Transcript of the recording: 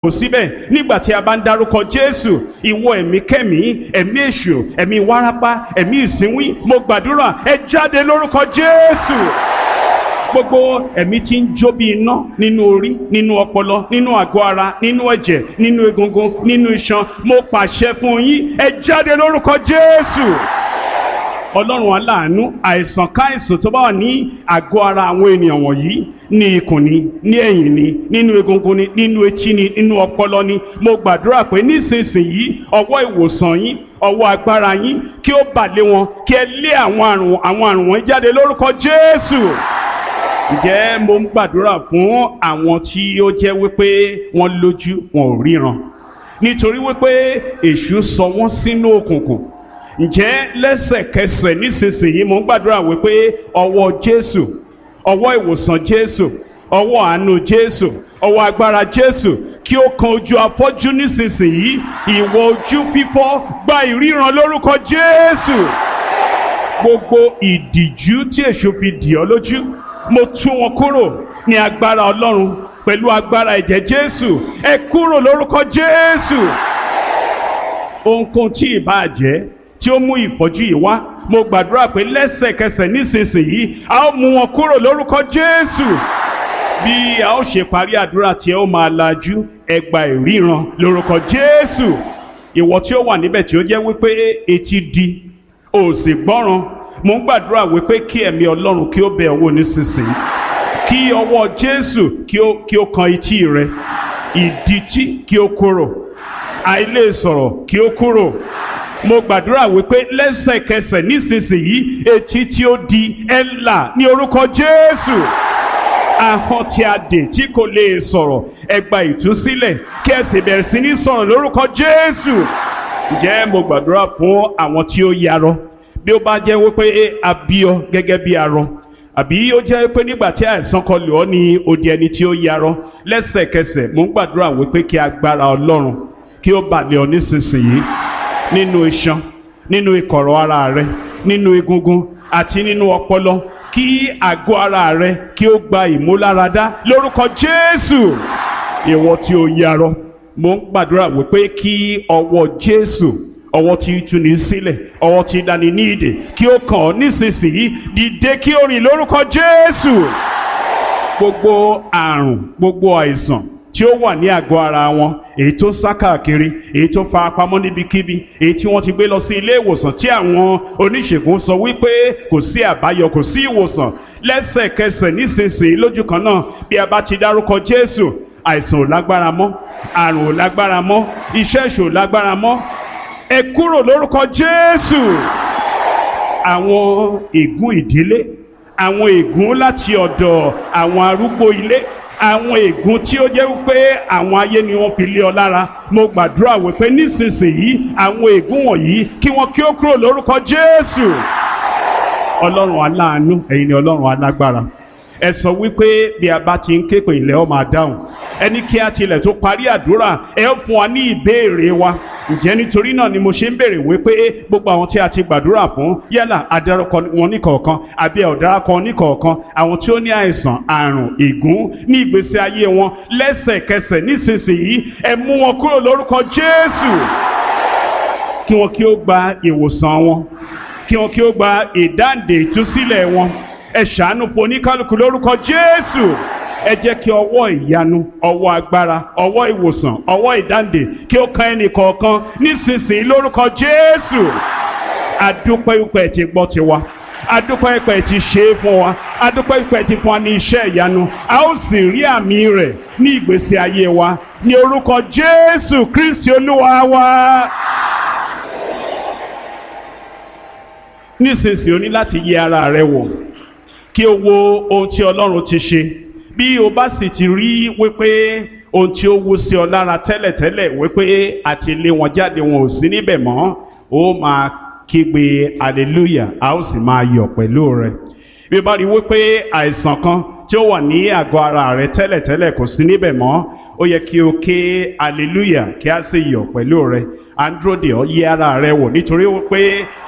kò síbẹ̀ nígbà tí a bá ń dárúkọ jésù ìwọ ẹ̀mí kẹ́mí ẹ̀mí èṣù ẹ̀mí wárápá ẹ̀mí ìsínwín mo gbàdúrà ẹ jáde lórúkọ jésù gbogbo ẹ̀mí tí ń jó bí iná nínú orí nínú ọpọlọ nínú àgọ́ ara nínú ẹ̀jẹ̀ nínú egungun nínú iṣan mo pàṣẹ fún yín ẹ jáde lórúkọ jésù ọlọ́run aláàánú àìsàn káìsàn tó bá wà ní àgọ́ ara àwọn ènìyàn wọ̀nyí ní ikùn ni ní ẹ̀yìn ni nínú egungun ni nínú etí ni nínú ọpọlọ ni mo gbàdúrà pé nísinsìnyí ọwọ́ ìwòsàn yín ọwọ́ agbára yín kí ó bà lé wọn kí ẹ lé àwọn àrùn àwọn àrùn wọn jáde lórúkọ jésù ǹjẹ́ mo ń gbàdúrà fún àwọn tí ó jẹ́ wípé wọ́n lójú wọn ò ríran nítorí wípé èṣù sọ wọ́n sínú òkùnkùn ǹjẹ́ lẹ́sẹ̀kẹsẹ̀ nísinsìnyí mo ń gbàdúrà wípé ọwọ́ jésù ọwọ́ ìwòsàn jésù ọwọ́ àánú jésù ọwọ́ agbára jésù kí ó kan ojú afọ́jú nísinsìnyí ìwọ ojú fífọ́ gba ìríran lórúkọ jésù gbogbo ìdìjú tí èṣù fi dì ọ́ lójú mo tú wọn kúrò ní agbára ọlọ́run pẹ̀lú agbára ẹ̀jẹ̀ jésù ẹ kúrò lórúkọ jésù ohunkóhun tí ìbá jẹ́ tí ó mú ìfọ́jú yìí wá mo gbàdúrà pé lẹ́sẹ̀kẹsẹ̀ nísinsìnyí a ó mú wọn kúrò lórúkọ jésù bí a ó ṣe parí àdúrà tí ẹ ó máa lajú ẹ gba ìríran lórúkọ jésù ìwọ tí ó wà níbẹ̀ tí ó jẹ́ wípé etí di ò sì gbọ́ràn mo ń gbàdúrà wípé kí ẹ̀mí ọlọ́run kí ó bẹ̀ ọ́ wò nísinsìnyí kí ọwọ́ jésù kí ó kí ó kan etí rẹ ìdítí kí ó kúrò àìlè sọ̀rọ̀ kí ó kúrò mo gbàdúrà wípé lẹ́sẹ̀kẹsẹ̀ nísinsìnyí etí tí ó di ẹ̀ là ní orúkọ jésù ahọ́n tí a dè tí kò lè sọ̀rọ̀ ẹ gba ìtúsílẹ̀ kí ẹ sì bẹ̀rẹ̀ sí ní sọ̀rọ̀ lórúkọ jésù ǹjẹ́ mo gbàdúrà fún àwọn tí ó yarọ bí ó bá jẹ́ wípé a bí ọ gẹ́gẹ́ bí arọ àbí ó jẹ́ pé nígbà tí àìsàn kan lò ọ́ ní odi ẹni tí ó yarọ lẹ́sẹ̀kẹsẹ̀ mo ń gbàdúrà wípé kí agbára ọlọ́run kí ó bà lé ọ nísinsìnyí nínú iṣan nínú ìkọ̀rọ̀ ara rẹ nínú egungun àti nínú ọpọlọ kí àgọ́ ara rẹ kí ó gba ìmúláradá lórúkọ jésù ìwọ tí ó yarọ mo ń gbàdúrà wípé kí ọwọ́ jésù ọwọ́ tí tú ní sílẹ̀ ọwọ́ tí dání ní ìdè kí ó kàn ọ́ nísinsìnyí dìde kí ó rìn lórúkọ jésù gbogbo àrùn gbogbo àìsàn tí ó wà ní àgọ́ ara wọn èyí tó sá káàkiri èyí tó fara pamọ́ níbikíbi èyí tí wọ́n ti gbé lọ sí ilé ìwòsàn tí àwọn oníṣègùn sọ wípé kò sí àbáyọ kò sí ìwòsàn lẹ́sẹ̀kẹsẹ̀ nísinsìnyí lójú kan náà bí a bá ti dárúkọ jésù àìsàn ò lágbára mọ́ àrùn ò lágbára mọ́ iṣẹ́ ìṣò ò lágbára mọ́ ẹ kúrò lórúkọ jésù àwọn ègún ìdílé àwọn ègún láti ọ̀dọ̀ àwọn arúgbó ilé àwọn ègún tí ó jẹ́ wípé àwọn ayé ni wọ́n fi lé ọ lára mo gbàdúrà wípé nísinsìnyí àwọn ègún wọ̀nyí kí wọ́n kí ó kúrò lórúkọ jésù ọlọ́run aláàánú ẹ̀yin ni ọlọ́run alágbára ẹ sọ wípé bí a bá ti ń ké pé ilẹ̀ ọ máa dáhùn ẹni kí a tilẹ̀ tó parí àdúrà ẹ ó fún wa ní ìbéèrè wa ǹjẹ́ nítorí náà ni mo ṣe ń béèrè wípé gbogbo àwọn tí a ti gbàdúrà fún yálà adarúkọ wọn níkọ̀ọ̀kan àbí ọ̀daràkọ níkọ̀ọ̀kan àwọn tí ó ní àìsàn àrùn ègún ní ìgbésí ayé wọn lẹ́sẹ̀kẹsẹ̀ nísinsìnyí ẹ mú wọn kúrò lórúkọ Jésù kí wọn kí ó gba ìwòsàn wọn kí wọn kí ó gba ìdáǹdè ìtúsílẹ̀ wọn ẹ ṣàánú fún oníkálukú lórúkọ Jésù ẹ jẹ́ kí ọwọ́ ìyanu ọwọ́ agbára ọwọ́ ìwòsàn ọwọ́ ìdáǹdè kí ó kan ẹnì kọ̀ọ̀kan nísinsìnyí lórúkọ Jésù adúpẹ́ ìpẹ́ ti gbọ́ tiwa adúpẹ́ ìpẹ́ ti ṣe é fún wa adúpẹ́ ìpẹ́ ti fún wa ní iṣẹ́ ìyanu a ó sì rí àmì rẹ̀ ní ìgbésí ayé wa ní orúkọ Jésù Kristi Olúwa wa. nísinsìnyí o ní láti yẹ ara rẹ wò kí o wo ohun tí Ọlọ́run ti ṣe bí o bá sì ti rí wípé ohun tí ó wú sí ọ lára tẹ́lẹ̀tẹ́lẹ̀ wípé àti lé wọn jáde wọn ò sí níbẹ̀ mọ́ ó máa kígbe hallelujah a ó sì máa yọ̀ pẹ̀lú rẹ bí o bá rí wípé àìsàn kan tí ó wà ní àgọ́ ara rẹ tẹ́lẹ̀tẹ́lẹ̀ kò sí níbẹ̀ mọ́ ó yẹ kí o ké hallelujah kí a sì yọ̀ pẹ̀lú rẹ à ń dúró de ọ yẹ ara rẹ wò nítorí wípé